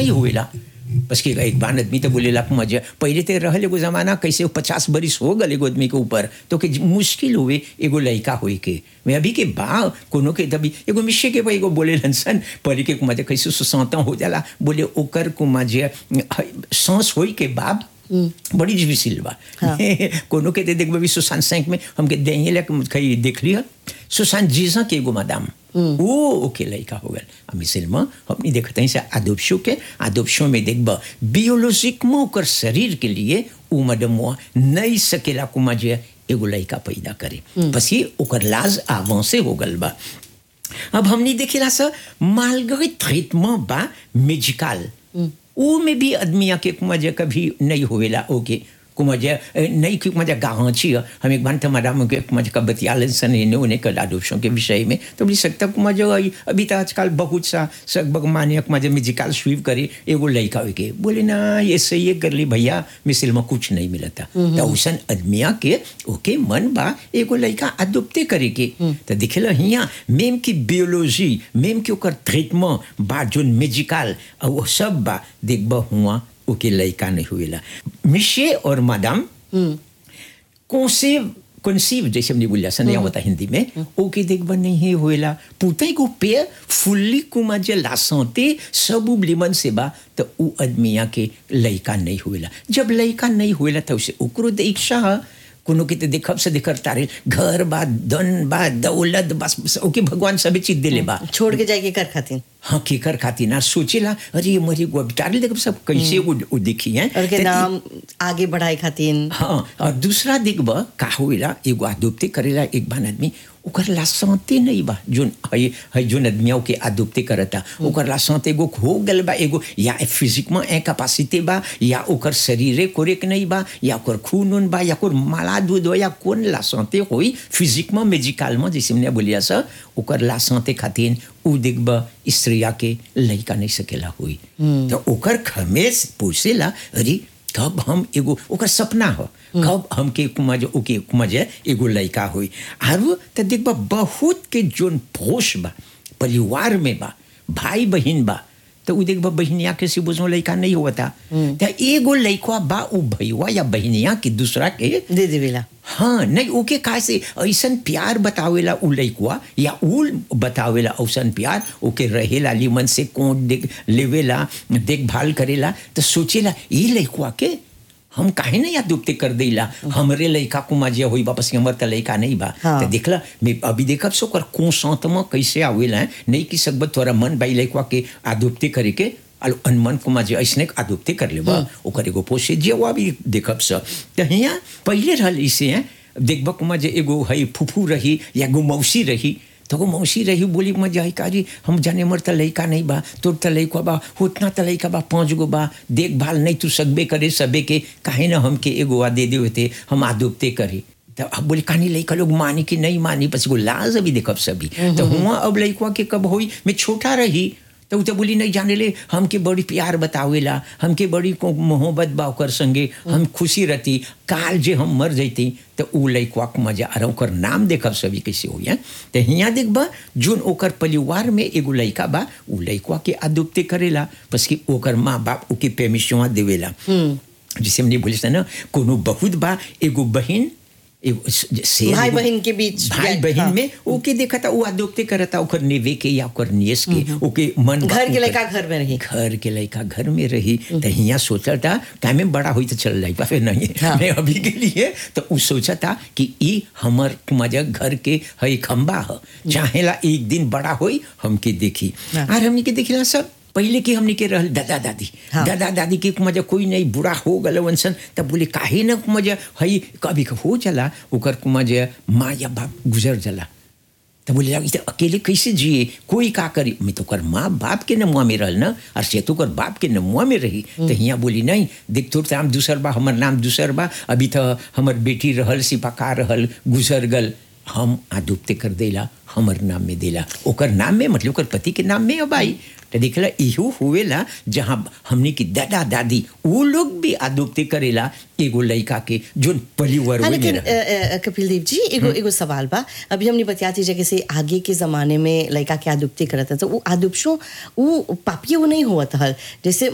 नहीं हुएला बस कि एक बार आदमी तो बोलेला कि मजा पहले तो रहल एगो जमाना कैसे पचास बरिस हो गल एगो आदमी के ऊपर तो के मुश्किल हुए एगो लड़का होई के मैं अभी के बा कोनो के तभी एगो मिशे के एगो बोले सन पहले के मजा कैसे सुसौता हो जाला बोले ओकर को मजा सांस होई के बाद बड़ी डिफिसिल बा हाँ। कोनो के दे देख भी सुशांत सिंह में हमके देंगे ले कहीं देख लिया सुशांत जीजा के एगो मैडम वो ओके लड़का हो गल हम मिसल में हमने देखते हैं से आदोपशो के आदोपशो में देखब बियोलॉजिक में ओकर शरीर के लिए उ मैडम नहीं सकेला कुमा जे एगो लड़का पैदा करे बस ये ओकर लाज आवा से हो गल बा अब हमने देखेला सर मालगरी ट्रीटमेंट बा मेजिकल वो में भी आदमी के कुमजा कभी नहीं होवेला ओके कुमजा नहीं कि कुमजा गाँची हम एक बार मैडम के कुमजा का बतियालन सन इन्हें उन्हें कल आदोषों के विषय में तो बोली सकता कुमजा अभी तो आजकल बहुत सा सब भगवान कुमजा म्यूजिकल स्वीप करे एगो लड़का हो के बोले ना ये सही ये कर ली भैया मिसिल में कुछ नहीं मिलता तो उसन आदमिया के ओके मन बा एगो लड़का अदुप्ते करे के तो दिखेला हिया मेम की बियोलॉजी मेम के ओकर ट्रीटमेंट बा जोन मेजिकल वो सब बा देखबा हुआ ओके लड़का नहीं हुएला मिशे और मैडम कौनसेव कंसीव जैसे हमने बोलिया सन यहाँ होता हिंदी में ओके देखबा नहीं हुएला पुते को पे फुल्ली कुमा जे लासोते सब उबलिमन से बा तो उ आदमिया के लड़का नहीं हुएला जब लड़का नहीं हुएला तो उसे ओकरो दीक्षा कोनो के तो देखब से देखर तारे घर बा धन बा दौलत बस बस ओके भगवान सभी चीज दिले बा छोड़ के जाके कर खातिर हाँ केकर खातिर ना सोचेला अरे ये मरी गो तारे देखब सब कैसे वो वो देखी हैं और के तो नाम आगे बढ़ाए खातिर हाँ और दूसरा देखब का होइला एगो आदुप्ते करेला एक बान आदमी ओकर ला सांते नहीं बा जोन है है जोन आदमियों के आदुप्ते करता ओकर ला सांते एगो हो गल बा एगो या फिजिक में ए कैपेसिटी बा या ओकर शरीरे कोरेक नहीं बा या ओकर खून उन बा या ओकर माला दूध हो या कौन ला सांते होई फिजिक में मेजिकल में जैसे हमने बोलिया सर ओकर ला सांते खातिर उ देखब स्त्रिया के लड़का नहीं सकेला हुई तो ओकर खमेस पूछेला अरे कब हम एगो ओकर सपना हो कब हमके कुमज ओके कुमज एगो लड़का हुई आरो तो देखबा बहुत के जोन भोष बा परिवार में बा भाई बहन बा तो उ देखबा बहनिया के से बुझो लड़का नहीं होता तो एगो लड़का बा उ भैया या बहनिया के दूसरा के दे देवेला हाँ नहीं ओके का से ऐसन प्यार बतावेला उ लइकुआ या उ बतावेला ऐसन प्यार ओके रहेला लिमन से कोट देख लेवेला देखभाल करेला तो सोचेला ये लइकुआ के हम काहे नहीं याद दुखते कर देला हमरे लइका कुमा जे होई वापस हमर त लइका नहीं बा हाँ। तो देखला मैं अभी देखब सो कर कोसंत में कैसे आवेला है नहीं कि सकब तोरा मन बाई लइकुआ के आदुप्ते करे के अलो अनमन कुमा जे ऐसने आदुप्ते कर लेबा ओकर एगो पोसे जे वो भी देखब स त हिया पहले रहल इसे हैं देखब कुमा जे एगो है फुफू रही या एगो मौसी रही तो वो मौसी रही बोली मजा आई काजी हम जाने मर त लइका नहीं बा तोर त लइका बा उतना त लइका बा पाँच गो बा देखभाल नहीं तू सकबे करे सबे के काहे ना हमके एगो आ दे देवे थे हम आदुपते करी तो अब बोले कहानी लइका लोग मानी कि नहीं मानी बस वो लाज अभी देखब सभी तो हुआ अब लइका के कब हुई मैं छोटा रही तो उ तो बोली नहीं जाने ले हमके बड़ी प्यार बतावेला हमके बड़ी को मोहब्बत बा ओकर संगे हम खुशी रहती काल जे हम मर जैती तो उ लइकवा के मजा आ ओकर नाम देखब सभी कैसे हो तो हियाँ देखबा जोन ओकर परिवार में एगो लइका बा उ लइकवा के आदुप्ते करेला बस कि ओकर माँ बाप ओके पेमिशवा देवेला जैसे हमने बोले था ना कोनो बहुत बा एगो बहन एगो से भाई बहन के बीच भाई या- बहन हाँ। में ओके देखा था वो आदोक्ते करता ओकर नेवे के या ओकर नियस के ओके मन घर के ओकर- लड़का घर में रही घर के लड़का घर में रही तो हिया सोचा था का में बड़ा हुई तो चल जाई फिर नहीं हाँ। मैं अभी के लिए तो उ सोचा था कि ई हमर मजा घर के है खंबा ह चाहेला एक दिन बड़ा होई हमके देखी हाँ। और हमने के देखिला सब पहले के हमने के रहल दादा दादी हाँ। दादा दादी के मजा कोई नहीं बुरा हो गल वंसन तब बोले काहे न मजा हई कभी हो चला ओकर मजा माँ या बाप गुजर जला तो बोले लगी तो अकेले कैसे जिए कोई का करी मैं तो कर माँ बाप के नमुआ में रहल ना और से तो कर बाप के नमुआ में रही तो यहाँ बोली नहीं देख तोर नाम दूसर बा हमर नाम दूसर बा अभी तो हमर बेटी रहल सिपाका रहल गुजर गल हम आदुप्ते कर देला हमर नाम में देला ओकर नाम में मतलब ओकर पति के नाम में अब आई तो देखला इहो हुएला जहाँ हमने की दादा दादी वो लोग भी आदुप्ते करेला एगो लड़का के जो परिवार हाँ में लेकिन रहे। अ, अ, कपिल देव जी एगो एगो सवाल बा अभी हमने बतियाती जगह से आगे के जमाने में लड़का के आदुप्ती करत था तो वो आदुपशो वो पापिये वो नहीं हुआ था जैसे